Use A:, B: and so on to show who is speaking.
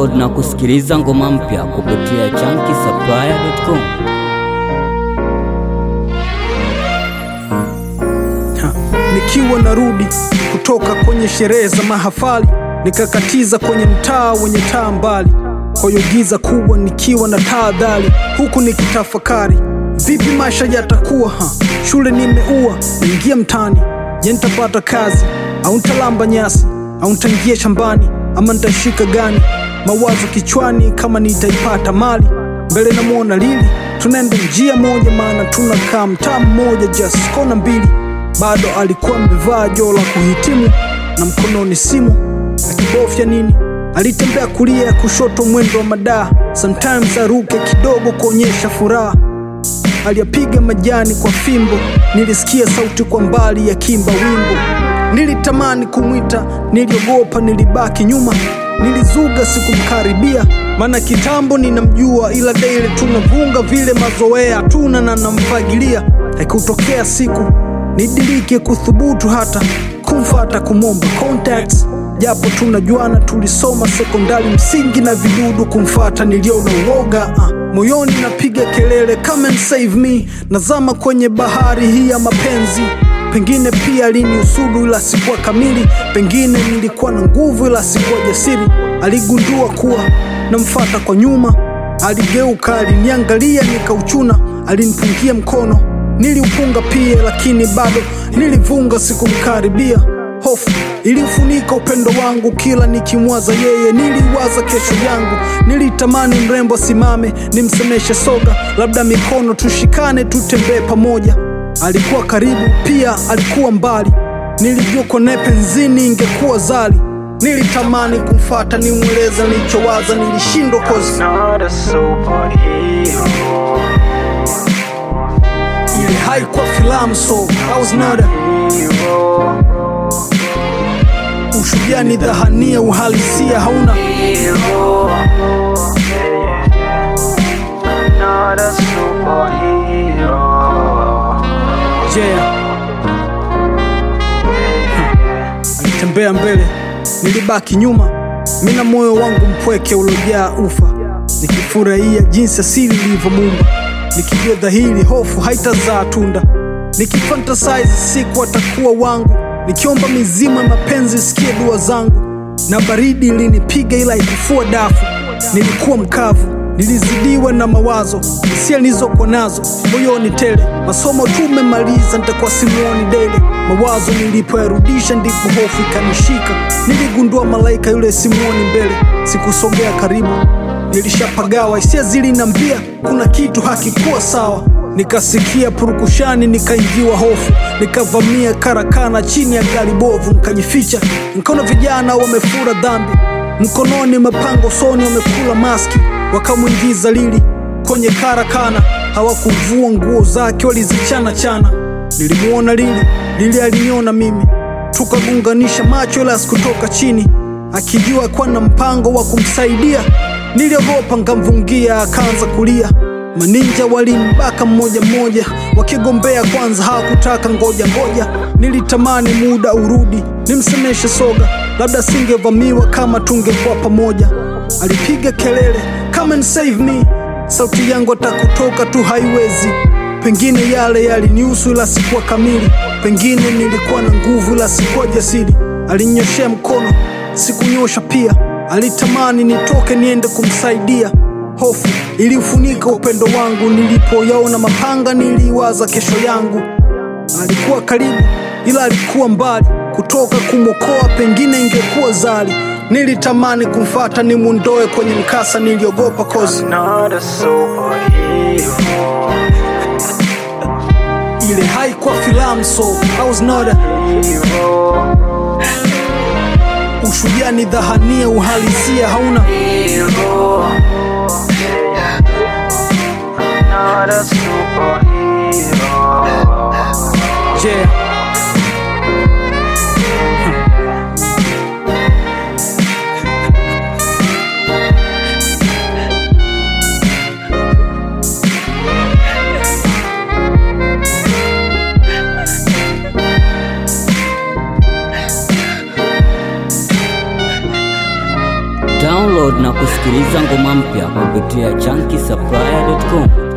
A: Download na kusikiliza ngoma mpya kupitia chunky
B: Ha, nikiwa narudi kutoka kwenye sherehe za mahafali nikakatiza kwenye mtaa wenye taa mbali kwa hiyo giza kubwa nikiwa na tahadhari huku nikitafakari vipi maisha yatakuwa ha, shule nimeua naingia mtani je nitapata kazi au ntalamba nyasi au ntaingia shambani ama nitashika gani mawazo kichwani kama nitaipata mali mbele namwona lili tunaenda njia moja maana tunakaa mtaa mmoja just kona mbili bado alikuwa amevaa joo la kuhitimu na mkononi simu akibofya nini alitembea kulia ya kushoto mwendo wa madaa sometimes aruke kidogo kuonyesha furaha aliyapiga majani kwa fimbo nilisikia sauti kwa mbali ya kimba wimbo nilitamani kumwita niliogopa nilibaki nyuma nilizuga sikumkaribia maana kitambo ninamjua ila daily tunavunga vile mazoea tuna na namfagilia haikutokea siku nidilike kuthubutu hata kumfata kumwomba contacts japo tunajuana tulisoma sekondari msingi na vidudu kumfata niliona uoga uh. moyoni napiga kelele come and save me nazama kwenye bahari hii ya mapenzi pengine pia liniusudu ila sikuwa kamili pengine nilikuwa na nguvu ila sikuwa jasiri aligundua kuwa namfata kwa nyuma aligeuka aliniangalia nikauchuna alinipungia mkono niliupunga pia lakini bado nilivunga sikumkaribia hofu ilifunika upendo wangu kila nikimwaza yeye niliwaza kesho yangu nilitamani mrembo asimame nimsemeshe soga labda mikono tushikane tutembee pamoja alikuwa karibu pia alikuwa mbali nilijua kone penzini ingekuwa zali nilitamani kumfata nimweleza nilichowaza nilishindwa kozi
C: not a superhero.
B: ile haikuwa filamu so I was not a
C: Hero,
B: ushujaa ni dhahania uhalisia hauna
C: hero. Yeah, yeah. I'm not a superhero.
B: yeah. alitembea mbele nilibaki nyuma mina moyo wangu mpweke uliojaa ufa nikifurahia jinsi asili ilivyomuumba nikijua dhahiri hofu haitazaa tunda nikifantasize siku atakuwa wangu nikiomba mizima ya mapenzi sikie dua zangu na baridi ilinipiga ila ikufua dafu nilikuwa mkavu nilizidiwa na mawazo hisia nilizokuwa nazo moyoni tele masomo tumemaliza nitakuwa simuoni dele mawazo nilipoyarudisha ndipo hofu ikanishika niligundua malaika yule simuoni mbele sikusogea karibu nilishapagawa hisia zilinambia kuna kitu hakikuwa sawa nikasikia purukushani nikaingiwa hofu nikavamia karakana chini ya gari bovu nikajificha nikaona vijana wamefura dhambi mkononi mapanga usoni wamekula maski wakamwingiza lili kwenye karakana hawakuvua nguo zake walizichana chana nilimwona lili lili aliniona mimi tukagunganisha macho ila sikutoka chini akijua kuwa na mpango wa kumsaidia niliogopa nkamvungia akaanza kulia maninja walimbaka mmoja mmoja wakigombea kwanza hawakutaka ngoja ngoja nilitamani muda urudi nimsemeshe soga labda singevamiwa kama tungekuwa pamoja alipiga kelele come and save me sauti yangu atakutoka tu haiwezi pengine yale yalinihusu ila sikuwa kamili pengine nilikuwa na nguvu ila sikuwa jasiri alinyoshea mkono sikunyosha pia alitamani nitoke niende kumsaidia hofu iliufunika upendo wangu nilipoyaona mapanga niliwaza kesho yangu alikuwa karibu ila alikuwa mbali kutoka kumwokoa pengine ingekuwa zali nilitamani kumfata nimwondoe kwenye mkasa niliogopa kozi
C: Not a superhero.
B: ile haikuwa filamu so I was not a
C: Hero,
B: ushujaa ni dhahania uhalisia hauna
C: hero. Not a superhero.
B: yeah.
A: Download kudownload na kusikiliza ngoma mpya kupitia chunky supplier.com.